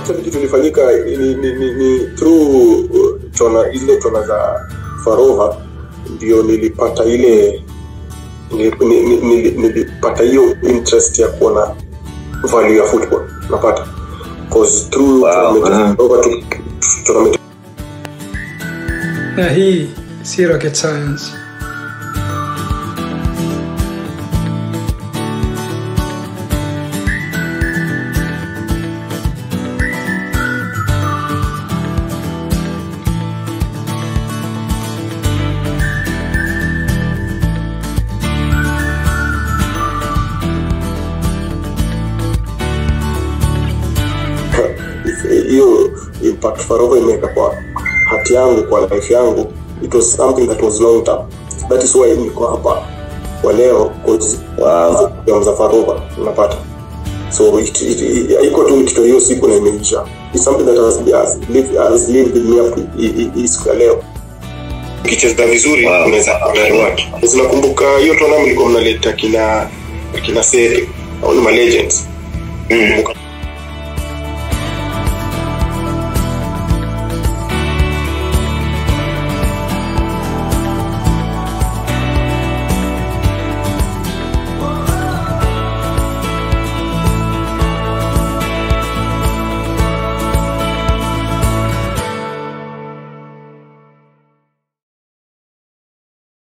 actually kitu ilifanyika ni, ni, ni, ni through uh, tona ile tona za farova ndio nilipata ile nili- ni- ni- nili- nilipata hiyo interest ya kuona value ya football napata cause through Wow, tournament ya ah. Farova tu- tournament na hii si rocket science hiyo impact farova imeweka kwa hati yangu kwa life yangu it was something that was long term that is why niko hapa kwa leo cause Wow. ya za farova unapata so it- it- it- haiko tu kitu hiyo siku na imeisha it's something that has, has, lived, has lived with me up to hii- hii- hii siku ya leo ukicheza vizuri Wow. unaweza kuna reward zinakumbuka hiyo tournament mlikuwa mnaleta kina kina sere au ni ma legends Mm.